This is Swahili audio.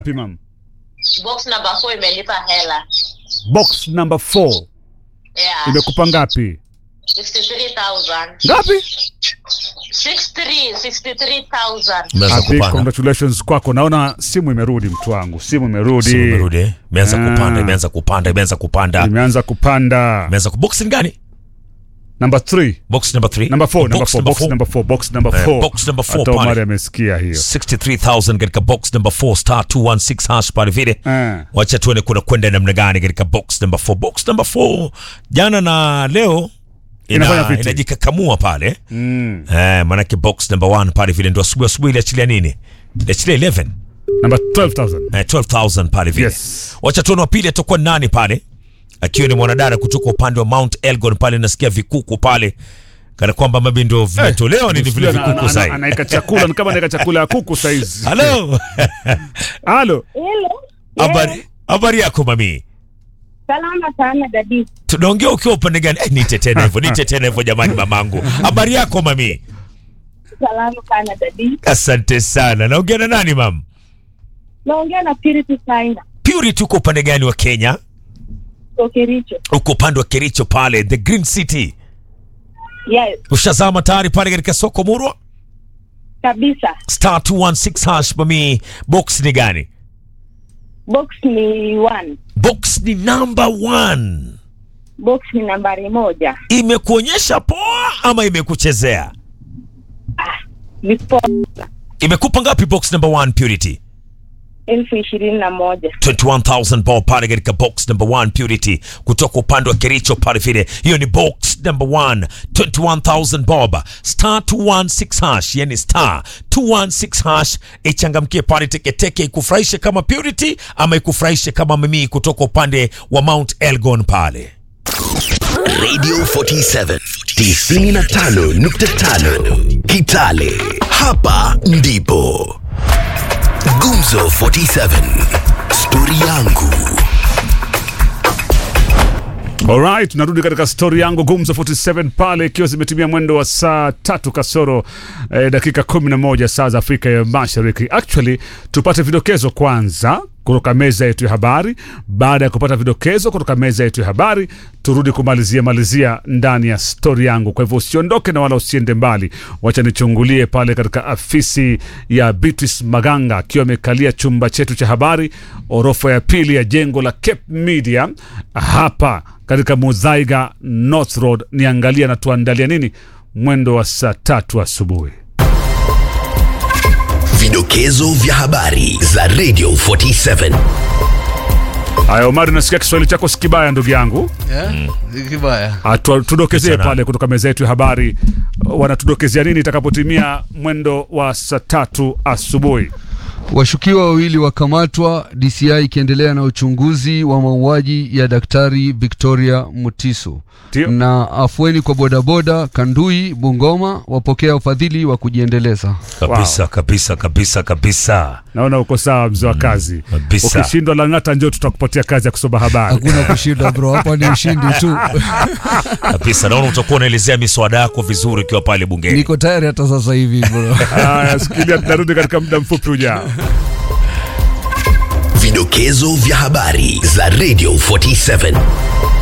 Ngapi, mam? box number 4 imelipa hela Box number 4 yeah imekupa ngapi? 63000 Ngapi? 63 63000 Imeanza A big kupanda. congratulations kwako. Naona simu imerudi, mtu wangu, simu imerudi, Simu imerudi, eh? Imeanza Ah. kupanda, imeanza kupanda, imeanza kupanda. imeanza kupanda. Imeanza ku box ni gani? Number 3 Box number 3. number 4 number 4 box four. number 4 box number Eh, 4 box number four Hata pale. Omari amesikia hiyo 63000 katika box number 4 star 216 hash pale vile. Eh. Wacha tuone kuna kwenda namna gani katika box number 4. Box number 4 jana na leo Inafanya ina, vitu. inajikakamua pale. Mm. Eh, manake box number 1 pale vile ndio asubuhi asubuhi iliachilia nini? Iliachilia 11. Number 12000 Eh, 12000 pale vile. Yes. Wacha tuone wa pili atakuwa nani pale, akiwa ni mwanadada kutoka upande wa Mount Elgon pale, nasikia vikuku pale kana kwamba mabi ndio vimetolewa nini vile Ana- vikuku ana- sasa. anaika chakula ni kama anaika chakula ya kuku saizi. Halo, Halo. Hello. habari habari yako mami? Salama sana dadi. Tunaongea ukiwa upande gani? Eh, nite tena hivyo, nite tena hivyo jamani, mamangu. Habari yako mami? Salama sana dadi. Asante sana. Naongea na nani mam? Naongea na Purity Saina. Purity, uko upande gani wa Kenya? Kokericho. Uko upande wa Kericho pale, the Green City. Yes, Ushazama tayari pale katika soko Murwa? kabisa. Star 216 hash mami, box ni gani? Box ni one. box ni number one Box ni nambari moja. imekuonyesha poa ama imekuchezea Vipo imekupa ngapi box number one purity elfu ishirini na moja. 21000 bob pale katika box number one purity kutoka upande wa kericho pale vile hiyo ni box number one 21000 bob star 216 hash yani star 216 hash ichangamkie pale teketeke ikufurahishe kama purity ama ikufurahishe kama mimi kutoka upande wa mount elgon pale Radio 47 95.5 Kitale. Hapa ndipo Gumzo 47 Stori yangu. Alright, tunarudi katika stori yangu Gumzo 47 pale ikiwa zimetimia mwendo wa saa tatu kasoro eh, dakika 11 saa za Afrika ya Mashariki. Actually, tupate vidokezo kwanza kutoka meza yetu ya habari. Baada ya kupata vidokezo kutoka meza yetu ya habari, turudi kumalizia malizia ndani ya stori yangu. Kwa hivyo usiondoke na wala usiende mbali, wacha nichungulie pale katika afisi ya Beatrice Maganga akiwa amekalia chumba chetu cha habari, orofa ya pili ya jengo la Cape Media hapa katika Muzaiga North Road. Niangalia na tuandalia nini mwendo wa saa tatu asubuhi. Vidokezo vya habari za Radio 47. Haya, Omari, nasikia Kiswahili chako si kibaya ndugu yangu. Yeah? Kibaya. Atu- tudokezee Sana. pale kutoka meza yetu ya habari, wanatudokezea nini itakapotimia mwendo wa saa tatu asubuhi. Washukiwa wawili wakamatwa, DCI ikiendelea na uchunguzi wa mauaji ya Daktari Victoria Mutiso. Ndio. Na afueni kwa bodaboda Kandui, Bungoma wapokea ufadhili wa kujiendeleza. kabisa kabisa kabisa kabisa Naona uko sawa, mzee wa kazi. kabisa. Ukishindwa Lang'ata, njoo tutakupatia kazi ya kusoma habari. Hakuna kushinda bro, hapa ni ushindi tu. kabisa naona utakuwa unaelezea miswada yako vizuri ukiwa pale bungeni Niko tayari hata sasa hivi bro. Haya, sikilia, tunarudi katika muda mfupi ujao. Vidokezo vya habari za Radio 47.